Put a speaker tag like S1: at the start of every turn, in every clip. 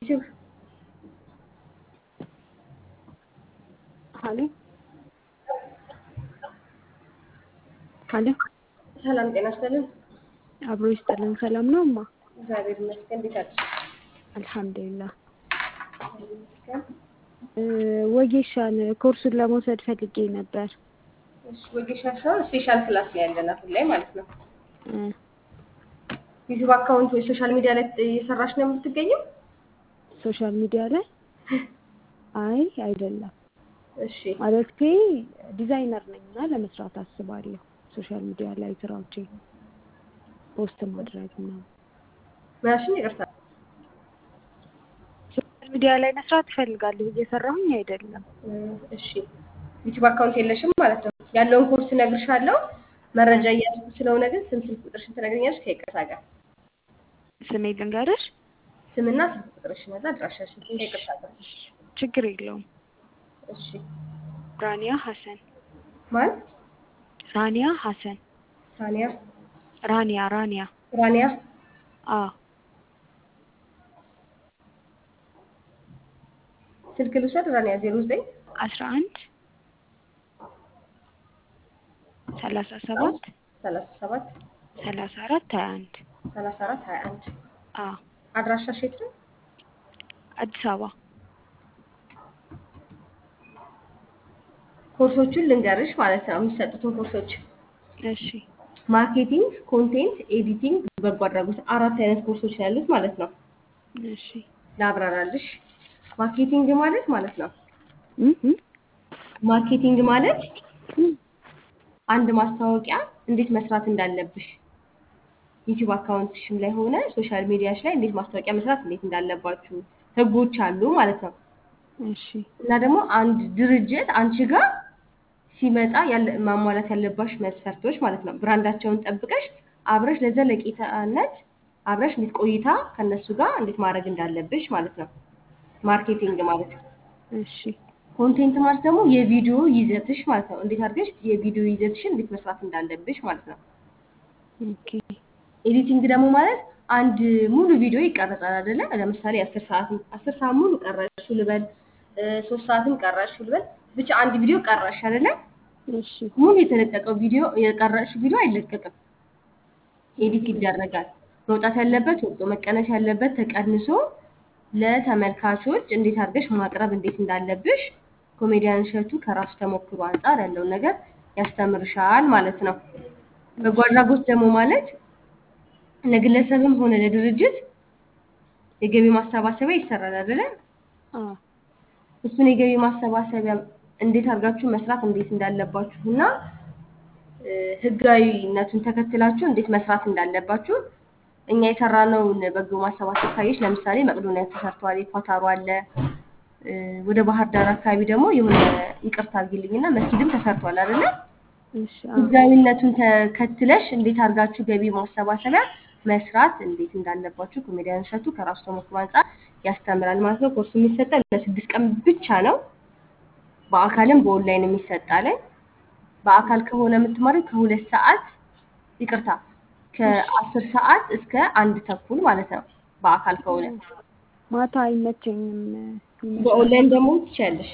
S1: ዩቲዩብ
S2: ሀሎ ሀሎ
S1: ሰላም ጤና ይስጥልን።
S2: አብሮ ይስጥልን። ሰላም ነው እማ?
S1: እግዚአብሔር ይመስገን። እንዴት አለሽ?
S2: አልሐምዱሊላህ።
S1: እግዚአብሔር ይመስገን።
S2: እ፣ ወጌሻን ኮርሱን ለመውሰድ ፈልጌ ነበር።
S1: እሺ ወጌሻ ሳይሆን ስፔሻል ክላስ ላይ ያለን አሁን ላይ ማለት ነው።
S2: እ፣
S1: ዩቲዩብ አካውንት ወይ ሶሻል ሚዲያ ላይ እየሰራሽ ነው የምትገኘው?
S2: ሶሻል ሚዲያ ላይ አይ አይደለም
S1: እሺ
S2: ማለቴ ዲዛይነር ነኝ እና ለመስራት አስባለሁ። ሶሻል ሚዲያ ላይ ስራዎቼ ፖስት ማድረግ ነው።
S1: ምናሽን ይቅርታ።
S2: ሶሻል ሚዲያ ላይ መስራት እፈልጋለሁ፣ እየሰራሁኝ አይደለም።
S1: እ፣ እሺ ዩቲዩብ አካውንት የለሽም ማለት ነው። ያለውን ኮርስ እነግርሻለሁ። መረጃ እያስኩ ስለሆነ ግን ስም፣ ስልክ ቁጥርሽን ትነግሪኛለሽ ከይቅርታ ጋር
S2: ስሜ ልንገርሽ?
S1: ስምና ስልክ ቁጥርሽን እና አድራሻሽን ከይቅርታ ጋር።
S2: ችግር የለውም።
S1: እሺ
S2: ራኒያ ሀሰን
S1: ማን?
S2: ራኒያ ሀሰን
S1: ሳኒያ
S2: ራኒያ ራኒያ
S1: ራኒያ
S2: አ
S1: ስልክ ልውሰድ። ራኒያ ዜሮ ዘጠኝ
S2: አስራ አንድ ሰላሳ ሰባት
S1: ሰላሳ ሰባት
S2: ሰላሳ አራት ሀያ አንድ
S1: ሰላሳ አራት ሀያ አንድ
S2: አ
S1: አድራሻሽ የት ነው?
S2: አዲስ አበባ
S1: ኮርሶቹን ልንገርሽ ማለት ነው የሚሰጡትን ኮርሶች
S2: እሺ
S1: ማርኬቲንግ፣ ኮንቴንት ኤዲቲንግ፣ በጎ አድራጎት አራት አይነት ኮርሶች ነው ያሉት ማለት ነው።
S2: እሺ
S1: ላብራራልሽ። ማርኬቲንግ ማለት ማለት ነው
S2: እ እ
S1: ማርኬቲንግ ማለት አንድ ማስታወቂያ እንዴት መስራት እንዳለብሽ ዩቲዩብ አካውንትሽም ላይ ሆነ ሶሻል ሚዲያሽ ላይ እንዴት ማስታወቂያ መስራት እንዴት እንዳለባችሁ ህጎች አሉ ማለት ነው።
S2: እሺ
S1: እና ደግሞ አንድ ድርጅት አንቺ ጋር ሲመጣ ያለ ማሟላት ያለባሽ መስፈርቶች ማለት ነው። ብራንዳቸውን ጠብቀሽ አብረሽ ለዘለቄታነት አብረሽ እንዴት ቆይታ ከነሱ ጋር እንዴት ማድረግ እንዳለብሽ ማለት ነው። ማርኬቲንግ ማለት
S2: እሺ
S1: ኮንቴንት ማለት ደግሞ የቪዲዮ ይዘትሽ ማለት ነው። እንዴት አድርገሽ የቪዲዮ ይዘትሽን እንዴት መስራት እንዳለብሽ ማለት ነው።
S2: ኦኬ
S1: ኤዲቲንግ ደግሞ ማለት አንድ ሙሉ ቪዲዮ ይቀረጻል አይደለ? ለምሳሌ አስር ሰዓት አስር ሰዓት ሙሉ ቀረሽ ልበል፣ እ፣ ሶስት ሰዓትም ቀረሽ ልበል፣ ብቻ አንድ ቪዲዮ ቀረሽ አይደለ?
S2: እሺ
S1: ሙሉ የተለቀቀው ቪዲዮ የቀረሽ ቪዲዮ አይለቀቅም፣ ኤዲት ይደረጋል። መውጣት ያለበት ወጥቶ መቀነስ ያለበት ተቀንሶ ለተመልካቾች እንዴት አድርገሽ ማቅረብ እንዴት እንዳለብሽ ኮሜዲያን እሸቱ ከራሱ ተሞክሮ አንጻር ያለውን ነገር ያስተምርሻል ማለት ነው። በጎ አድራጎት ደግሞ ማለት ለግለሰብም ሆነ ለድርጅት የገቢ ማሰባሰቢያ ይሰራል አይደለ?
S2: አ
S1: እሱን የገቢ ማሰባሰቢያ እንዴት አድርጋችሁ መስራት እንዴት እንዳለባችሁ እና እ፣ ህጋዊነቱን ተከትላችሁ እንዴት መስራት እንዳለባችሁ እኛ የሰራነውን በጎ ማሰባሰብ ካየሽ ለምሳሌ መቅዶኒያ ተሰርቷል፣ የኳታሩ አለ። እ፣ ወደ ባህር ዳር አካባቢ ደግሞ የሆነ ይቅርታ አድርጊልኝና መስጊድም ተሰርቷል አይደለ?
S2: እሺ አ
S1: ህጋዊነቱን ተከትለሽ እንዴት አድርጋችሁ ገቢ ማሰባሰቢያ መስራት እንዴት እንዳለባችሁ ኮሜዲያን እሸቱ ከራሱ ተሞክሮ አንጻር ያስተምራል ማለት ነው። ኮርሱ የሚሰጠው ለስድስት ቀን ብቻ ነው። በአካልም በኦንላይንም ይሰጣል። በአካል ከሆነ የምትማሪው ከሁለት ሰዓት ይቅርታ ከአስር ሰዓት እስከ አንድ ተኩል ማለት ነው። በአካል ከሆነ
S2: ማታ አይመቸኝም ይመስላል።
S1: በኦንላይን ደግሞ ትችያለሽ።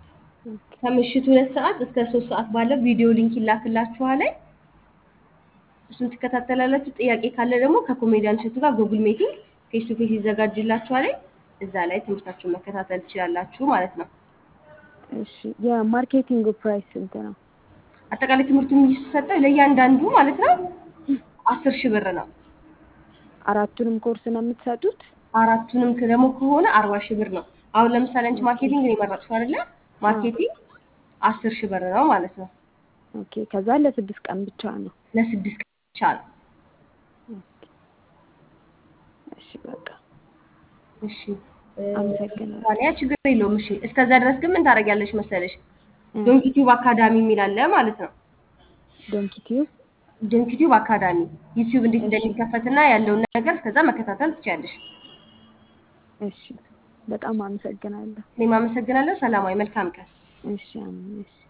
S1: ከምሽቱ ሁለት ሰዓት እስከ ሶስት ሰዓት ባለው ቪዲዮ ሊንክ ይላክላችኋል። እሱን ትከታተላላችሁ። ጥያቄ ካለ ደግሞ ከኮሜዲያን እሸቱ ጋር ጉግል ሚቲንግ ፌስ ቱ ፌስ ይዘጋጅላችኋል። እዛ ላይ ትምህርታችሁን መከታተል ትችላላችሁ ማለት ነው።
S2: እሺ የማርኬቲንግ ፕራይስ ስንት ነው?
S1: አጠቃላይ ትምህርቱ የሚሰጠው ለእያንዳንዱ ማለት ነው አስር ሺህ ብር ነው።
S2: አራቱንም ኮርስ ነው የምትሰጡት?
S1: አራቱንም ደግሞ ከሆነ አርባ ሺህ ብር ነው። አሁን ለምሳሌ አንቺ ማርኬቲንግ ነው የመረጥሽው አይደለ? ማርኬቲንግ አስር ሺህ ብር ነው ማለት ነው።
S2: ኦኬ ከዛ ለስድስት ቀን ብቻ ነው።
S1: ለስድስት ቀን ብቻ ነው።
S2: እሺ በቃ
S1: እሺ እ፣
S2: አመሰግናለሁ።
S1: ታዲያ ችግር የለውም። እሺ እስከዛ ድረስ ግን ምን ታደርጊያለሽ መሰለሽ?
S2: እ፣
S1: ዶንኪ ቲዩብ አካዳሚ የሚል አለ ማለት ነው።
S2: ዶንኪ ቲዩብ
S1: ዶንኪ ቲዩብ አካዳሚ ዩቲዩብ እንዴት
S2: እሺ።
S1: እንደሚከፈትና ያለውን ነገር እስከዛ መከታተል ትችያለሽ።
S2: እሺ በጣም አመሰግናለሁ።
S1: እኔም አመሰግናለሁ። ሰላማዊ መልካም ቀን።
S2: እሺ አሜን። እሺ